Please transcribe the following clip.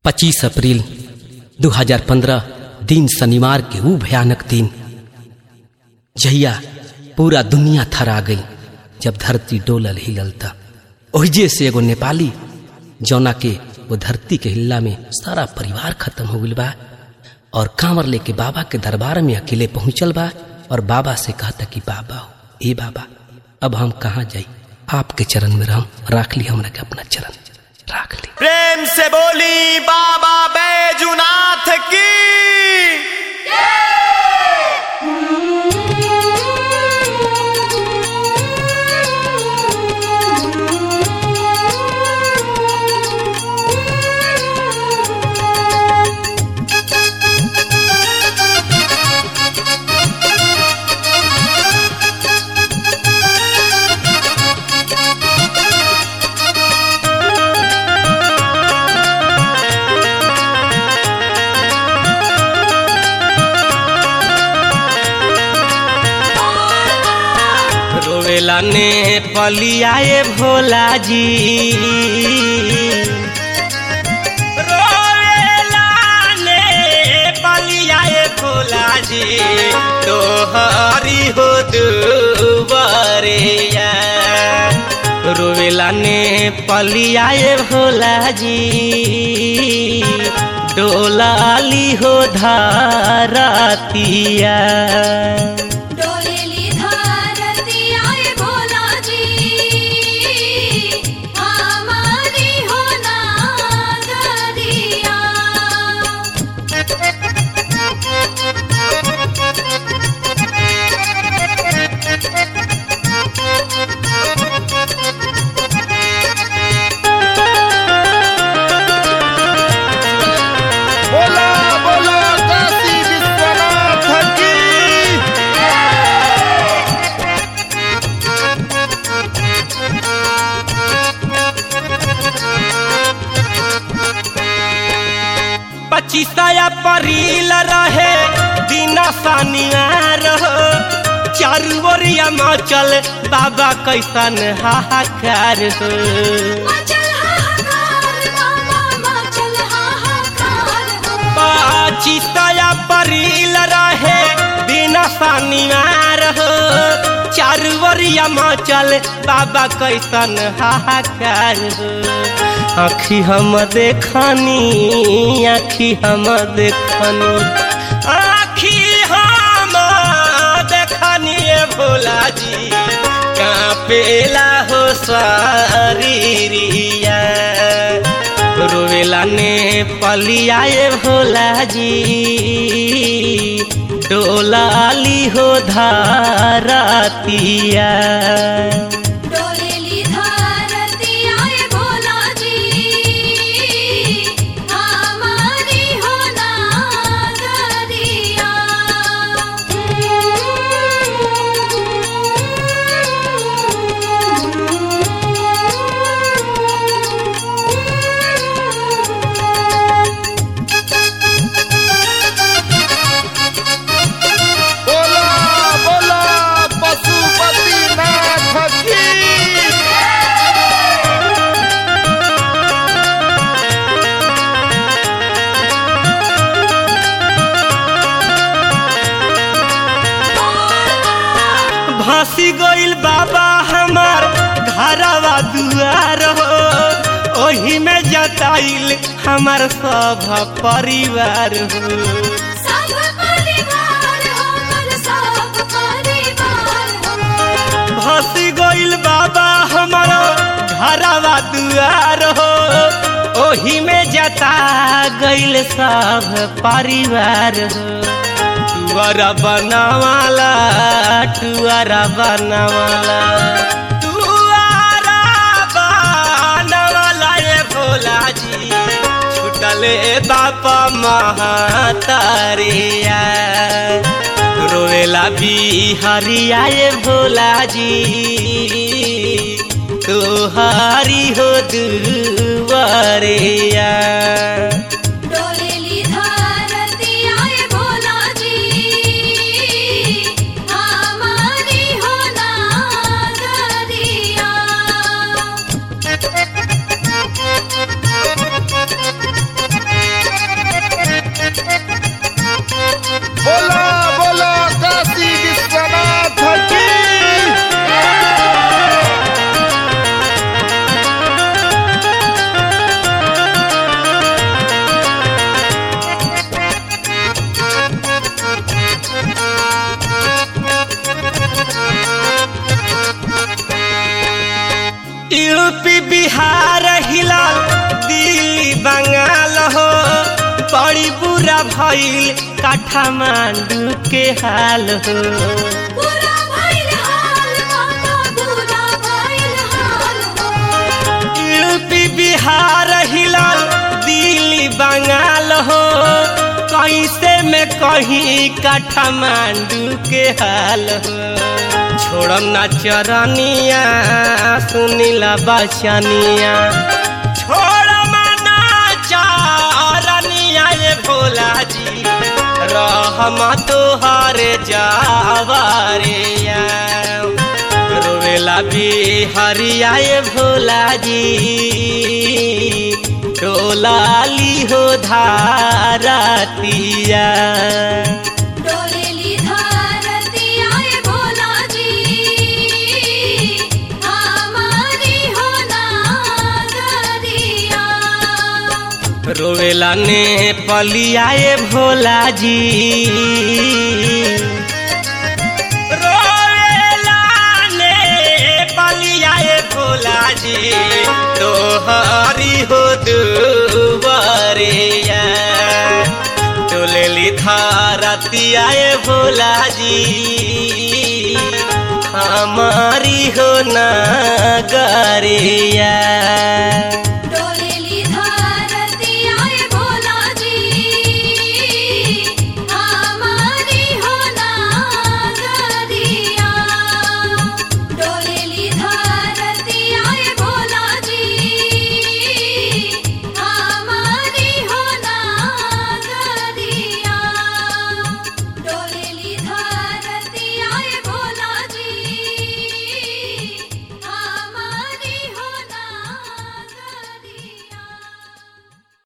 25 अप्रैल 2015 दिन शनिवार के वो भयानक दिन जहिया पूरा दुनिया थरा गई जब धरती डोलल हिलल था ओहिजे से एगो नेपाली जौना के वो धरती के हिल्ला में सारा परिवार खत्म हो गई बा और कांवर लेके बाबा के दरबार में अकेले पहुंचल बा और बाबा से कहता कि बाबा हो ए बाबा अब हम कहाँ जाई आपके चरण में रहम राख ली हमरा के अपना चरण राख ली प्रेम से बोली बाबा बैजुनाथ की रोवेला ने पलियाए भोला जी रोवेला ने पलियाए भोला जी तोहरी हो दुबरिया रोवेला ने पलियाए भोला जी डोलाली हो धारतिया डोलेली धारती आए भोला जी हमारी हो नागरिया बोला बोला काशी विश्वनाथ की पच्चीसया परिल रहे बिना शनिवार हो चारू ओरिया मचल बाबा कैसन हाहाकार हो मचल हाहाकार बाबा मचल हाहाकार हो पच्चीसया परिल रहे बिना शनिवार हो चारू ओरिया मचल बाबा कैसन हाहाकार हो आखी हम देखनी आखी हम देखनी आखी हम देखनी ए भोला जी कापेला हो शरीरिया रोवेला ने पलियाए भोला जी डोलाली हो धारतिया डोलेली धारती आए भोला जी हमारी हो नागरिया बोला बोला पशुपतिनाथ की भासी गइल बाबा हमार घरवा दुआर हो ओही में जताइल हमार सब परिवार हो सब परिवार हमर सब परिवार हो भासी गइल बाबा हमार घरवा दुआर हो ओही में जता गइल सब परिवार हो टुअरा बनावाला टुअरा बनावाला टुअरा बनावाला ये भोला जी छुटले बापा महातारिया रोवेला बिहारिया ये भोला जी तुहारी हो दुवरिया डोलेली धारती आए भोला जी हमारी हो नागरिया बोला पूरा भइल काठमांडू के हाल हो पूरा भइल हाल माता पूरा भइल हाल हो यूपी बिहार हिलल दिल्ली बंगाल हो कैसे में कहीं काठमांडू के हाल हो छोड़म ना चरनिया सुनीला बचनिया छोड़म ना चरनिया ये भोला जी रहम तोहर जावरिया रोवेला बिहरिया ये भोला जी डोलाली हो धारतिया डोलेली धारती आए भोला जी हमारी हो नागरिया रोवेला ने पलियाए भोला जी रोवेला ने पलियाए भोला जी तोहरी हो दुबरिया डोलेली धारतियाए भोला जी हमारी हो नगरिया